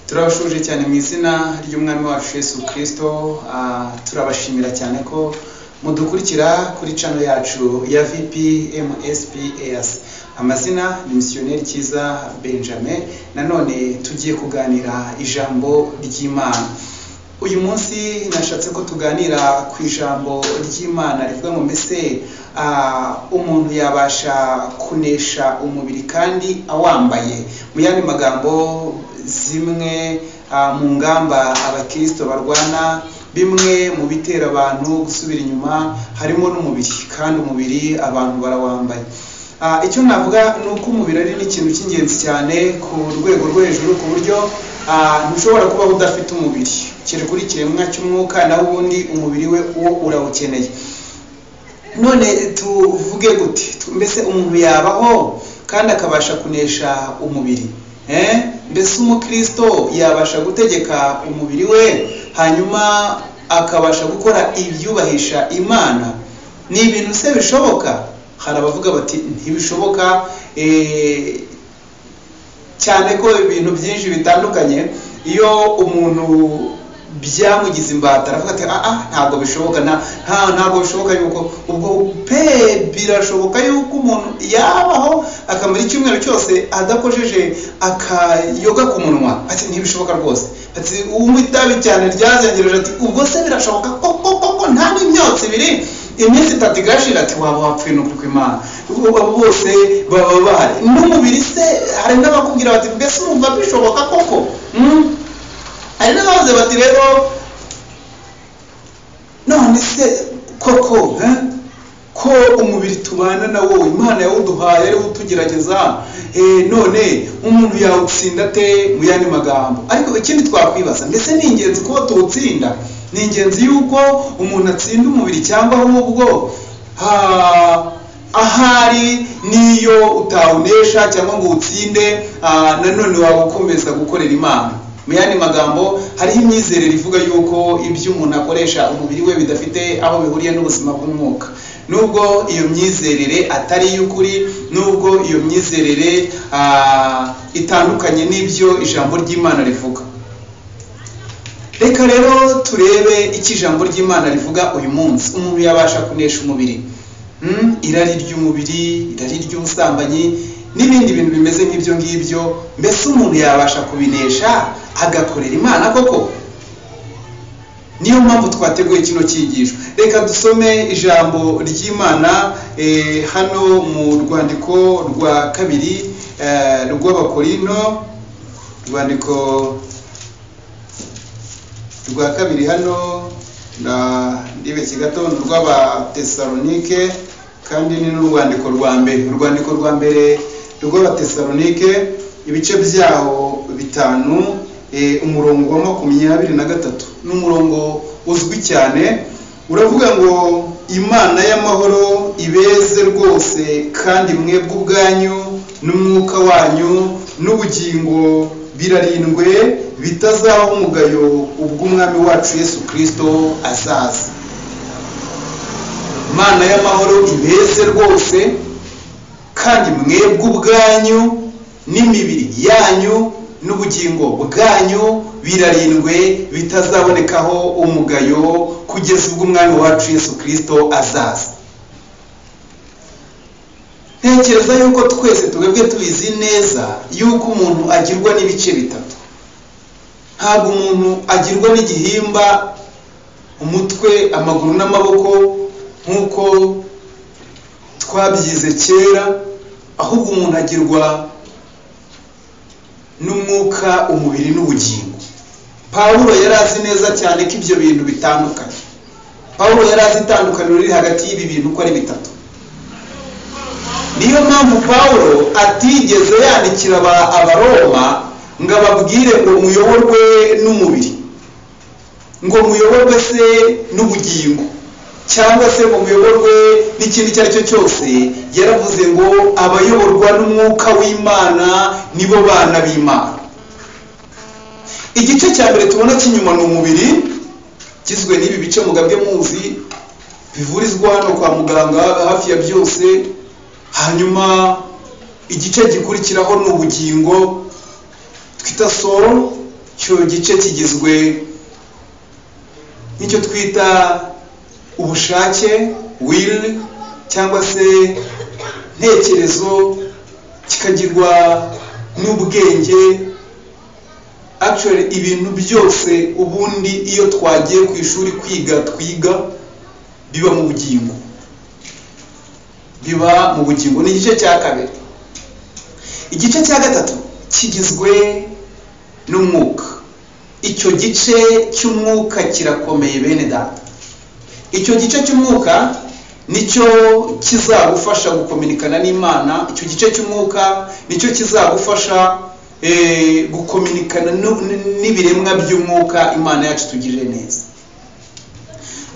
turabashuje cyane mu izina ry'umwami wacu Yesu kirisito turabashimira cyane ko mudukurikira kuri cano yacu ya vpmsps amazina ni misiyoneri cyiza benjamin nanone tugiye kuganira ijambo ry'imana uyu munsi nashatse ko tuganira ku ijambo ry'imana rivuga ngo mbese umuntu yabasha kunesha umubiri kandi awambaye mu yandi magambo zimwe mu ngamba abakirisito barwana bimwe mu bitera abantu gusubira inyuma harimo n'umubiri kandi umubiri abantu barawambaye icyo navuga ni uko umubiri ari n'ikintu cy'ingenzi cyane ku rwego rwo hejuru ku buryo ntushobora kubaho udafite umubiri kiri kuri kiremwa cy'umwuka naho ubundi umubiri we uwo urawukeneye none tuvuge gute mbese umuntu yabaho kandi akabasha kunesha umubiri mbese umukirisito yabasha gutegeka umubiri we hanyuma akabasha gukora ibyubahisha imana ni ibintu se bishoboka hari abavuga bati ntibishoboka cyane ko ibintu byinshi bitandukanye iyo umuntu byamugize imbata aravuga ati aha ntabwo bishoboka ntabwo bishoboka yuko ubwo pe birashoboka yuko umuntu yabaho akamara icyumweru cyose adakojeje akayoga ku munwa ati ntibishoboka rwose ati unywa itabi cyane ryazengereje ati ubwo se birashoboka koko koko nta n'imyotsi ibiri iminsi itatu igashira ati waba wapfuye n'ukuri kw'imana bose baba bahari n'umubiri se hari n'abakubwira bati mbese wumva bishoboka koko hari n'abavuze bati rero none se koko ko umubiri tubana na wo imana yawuduhaye ariwo utugerageza none umuntu yawutsinda ate mu yandi magambo ariko ikindi twakwibaza mbese ni ingenzi kuba tuwutsinda ni ingenzi yuko umuntu atsinda umubiri cyangwa ahubwo ahari n'iyo utawunesha cyangwa ngo uwutsinde nanone waba ukomeza gukorera imana mu yandi magambo hariho imyizerere ivuga yuko ibyo umuntu akoresha umubiri we bidafite aho bihuriye n'ubuzima bw'umwuka nubwo iyo myizerere atari iy'ukuri nubwo iyo myizerere itandukanye n'ibyo ijambo ry'imana rivuga reka rero turebe icyo ijambo ry'imana rivuga uyu munsi umuntu yabasha kunesha umubiri irari ry'umubiri irari ry'ubusambanyi n'ibindi bintu bimeze nk'ibyo ngibyo mbese umuntu yabasha kubinesha agakorera imana koko niyo mpamvu twateguye kino cyigisho reka dusome ijambo ry'imana hano mu rwandiko rwa kabiri rw'abakorino urwandiko rwa kabiri hano ndibeshye gato ni urw'abatesalonike kandi ni n'urwandiko rwa mbere urwandiko rwa mbere rw'abatesalonike ibice byaho bitanu umurongo wa makumyabiri na gatatu ni umurongo uzwi cyane uravuga ngo imana y'amahoro ibeze rwose kandi mwebwe ubwanyu n'umwuka wanyu n'ubugingo birarindwe bitazaho umugayo ubw'umwami wacu Yesu kirisito azaza imana y'amahoro ibeze rwose kandi mwebwe ubwanyu n'imibiri yanyu n'ubugingo bwanyu birarindwe bitazabonekaho umugayo kugeza ubwo umwami wacu Yesu kirisito azaza ntekereza yuko twese twebwe tubizi neza yuko umuntu agirwa n'ibice bitatu ntabwo umuntu agirwa n'igihimba umutwe amaguru n'amaboko nk'uko twabyize kera ahubwo umuntu agirwa n'umwuka umubiri n'ubugingo pawulo yari azi neza cyane ko ibyo bintu bitandukanye pawulo yari azi itandukaniro riri hagati y'ibi bintu uko ari bitatu niyo mpamvu pawulo atigeze yandikira abaroma ngo ababwire ngo muyoborwe n'umubiri ngo muyoborwe se n'ubugingo cyangwa se ngo muyoborwe n'ikindi icyo ari cyo cyose yaravuze ngo abayoborwa n'umwuka w'imana nibo bana b'imana igice cya mbere tubona cy'inyuma ni umubiri kigizwe n'ibi bice mugabwe muzi bivurizwa hano kwa muganga hafi ya byose hanyuma igice gikurikiraho ni ubugingo twita soro icyo gice kigizwe n'icyo twita ubushake will cyangwa se ntekerezo kikagirwa n'ubwenge actually ibintu byose ubundi iyo twagiye ku ishuri kwiga twiga biba mu bugingo biba mu bugingo ni igice cya kabiri igice cya gatatu kigizwe n'umwuka icyo gice cy'umwuka kirakomeye bene data icyo gice cy'umwuka nicyo kizagufasha gukominikana n'imana icyo gice cy'umwuka nicyo kizagufasha gukominikana n'ibiremwa by'umwuka imana yacu tugirire neza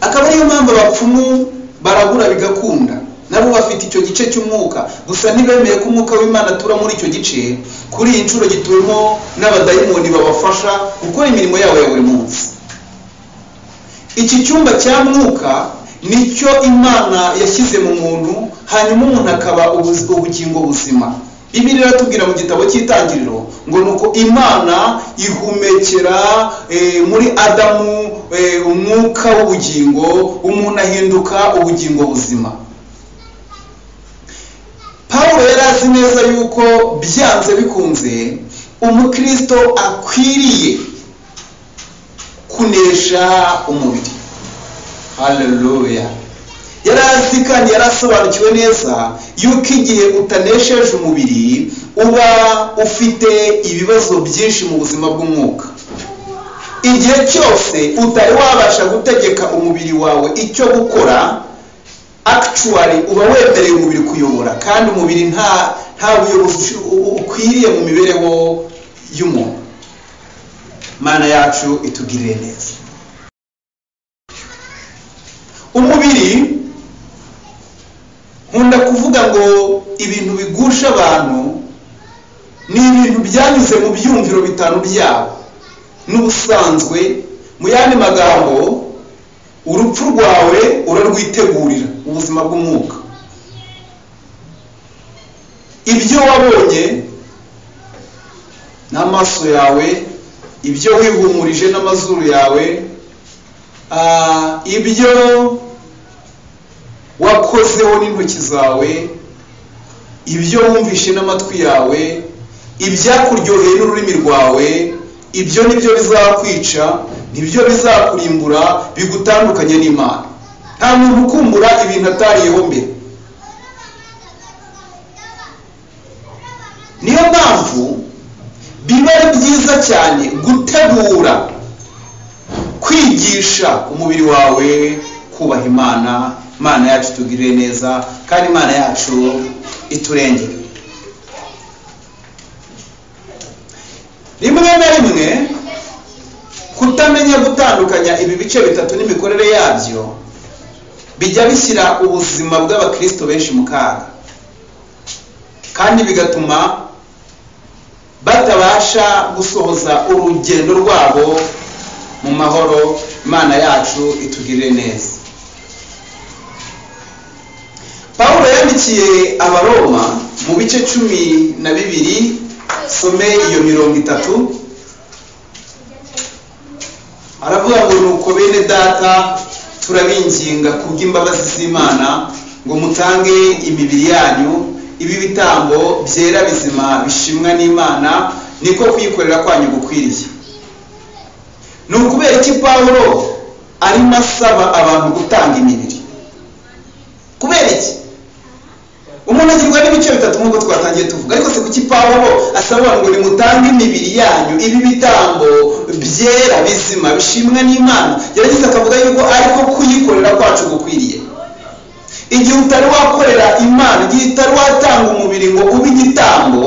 akaba ariyo mpamvu abapfumu baragura bigakunda nabo bafite icyo gice cy'umwuka gusa ntibemeye ko umwuka w'imana atura muri icyo gice kuri iyi nshuro gituwemo n'abadayimoni babafasha gukora imirimo yabo ya buri munsi iki cyumba cya mwuka nicyo imana yashyize mu muntu hanyuma umuntu akaba ubugingo buzima bibiri iratubwira mu gitabo cy'itangiriro ngo ni uko imana ihumekera muri adamu umwuka w'ubugingo umuntu ahinduka ubugingo buzima pawulo yari azi neza yuko byanze bikunze umukristo akwiriye kunesha umubiri haleluya yari azi kandi yari asobanukiwe neza yuko igihe utanesheje umubiri uba ufite ibibazo byinshi mu buzima bw'umwuka igihe cyose utari wabasha gutegeka umubiri wawe icyo gukora actually uba wemereye umubiri kuyobora kandi umubiri nta nta buyobozi ukwiriye mu mibereho y'umuntu mana yacu itugirire neza umubiri nkunda kuvuga ngo ibintu bigusha abantu ni ibintu byanyuze mu byumviro bitanu byabo n'ubusanzwe mu yandi magambo urupfu rwawe urarwitegurira ubuzima bw'umwuka ibyo wabonye n'amaso yawe ibyo wihumurije n'amazuru yawe ibyo wakozeho n'intoki zawe ibyo wumvishe n'amatwi yawe ibyakuryoheye n'ururimi rwawe ibyo nibyo bizakwica nibyo bizakurimbura bigutandukanye n'imana nta muntu ukumbura ibintu atariyeho mbere niyo mpamvu biba ari byiza cyane gutegura kwigisha umubiri wawe kubaha imana imana yacu itugirire neza kandi imana yacu iturengere rimwe na rimwe kutamenya gutandukanya ibi bice bitatu n'imikorere yabyo bijya bishyira ubuzima bw'abakristo benshi mu kaga kandi bigatuma batabasha gusohoza urugendo rwabo mu mahoro imana yacu itugirire neza paul yandikiye abaroma mu bice cumi na bibiri some iyo mirongo itatu aravuga ngo nuko bene data turabinginga kubw'imbabazi z'imana ngo mutange imibiri yanyu ibi bitambo byera bizima bishimwa n'imana niko kuyikorera kwanyu gukwiriye ni ukubera iki pawulo arimo asaba abantu gutanga imibiri kubera iki umuntu agirwa n'ibice bitatu nk'uko twatangiye tuvuga ariko se kuki pawulo asaba abantu ngo nimutange imibiri yanyu ibi bitambo byera bizima bishimwa n'imana yaragize akavuga yuko ariko kuyikorera kwacu gukwiriye igihe utari wakorera imana igihe utari watanga umubiri ngo ube igitambo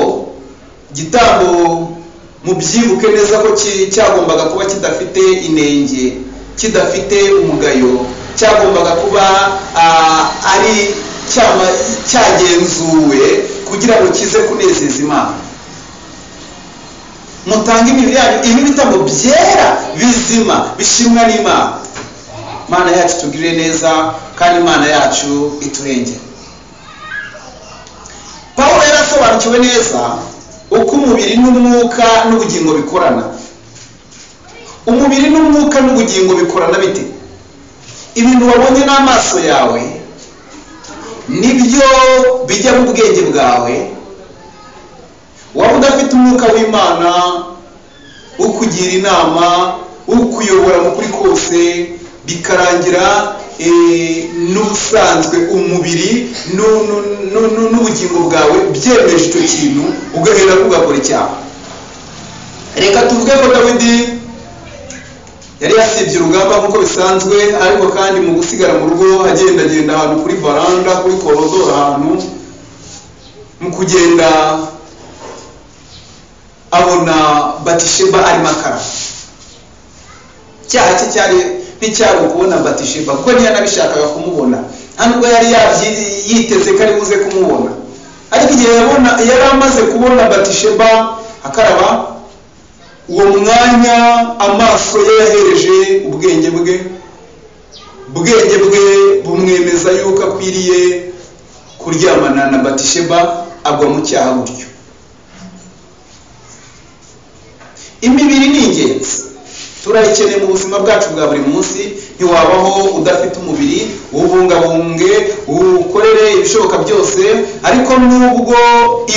igitambo mubyibuke neza ko cyagombaga kuba kidafite inenge kidafite umugayo cyagombaga kuba ari cyagenzuwe kugira ngo kize kunezeza imana mutange imibiri yanyu ibi bitabo byera bizima bishimwa n'imana imana yacu tugirire neza kandi imana yacu iturengere paul yari asobanukiwe neza uko umubiri n'umwuka n'ubugingo bikorana umubiri n'umwuka n'ubugingo bikorana bite ibintu wabonye n'amaso yawe nibyo bijya mu bwenge bwawe waba udafite umwuka w'imana ukugira inama ukuyobora mu kuri kose bikarangira eh, n'ubusanzwe umubiri nu- nu- nu- nu- n'ubugingo bwawe byemeje icyo kintu ugahera ugakora icyaha reka tuvuge ko dawidi yari yasibye urugamba nk'uko bisanzwe ariko kandi mu gusigara mu rugo agendagenda ahantu kuri varanda kuri korodoro ahantu mu kugenda abona batisheba arimo akara icyaha cye cyari nticyari ukubona batisheba kuko ntiyanabishakaga kumubona nta nubwo yari yabyi- yiteze ko ari buze kumubona ariko igihe yabona yari amaze kubona batisheba akaraba uwo mwanya amaso ye yahereje ubwenge bwe ubwenge bwe bumwemeza yuko akwiriye kuryamana na batisheba agwa mu cyaha gutyo imibiri ni ingenzi turayikeneye mu buzima bwacu bwa buri munsi ntiwabaho udafite umubiri ubungabunge ukorere ibishoboka byose ariko nubwo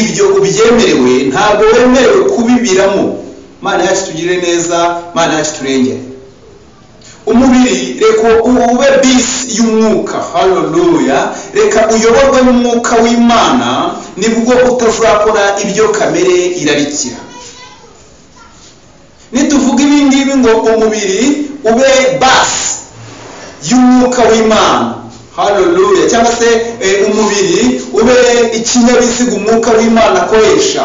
ibyo ubyemerewe ntabwo wemerewe kubibiramo mana yacu tugirire neza mana yacu turengere umubiri reka ube bisi y'umwuka haleluya reka uyoborwe n'umwuka w'imana nibwo utazakora ibyo kamere irarikira nituvuga ibi ngibi ngo umubiri ube basi y'umwuka w'imana haleluya cyangwa se eh, umubiri ube ikinyabiziga umwuka w'imana akoresha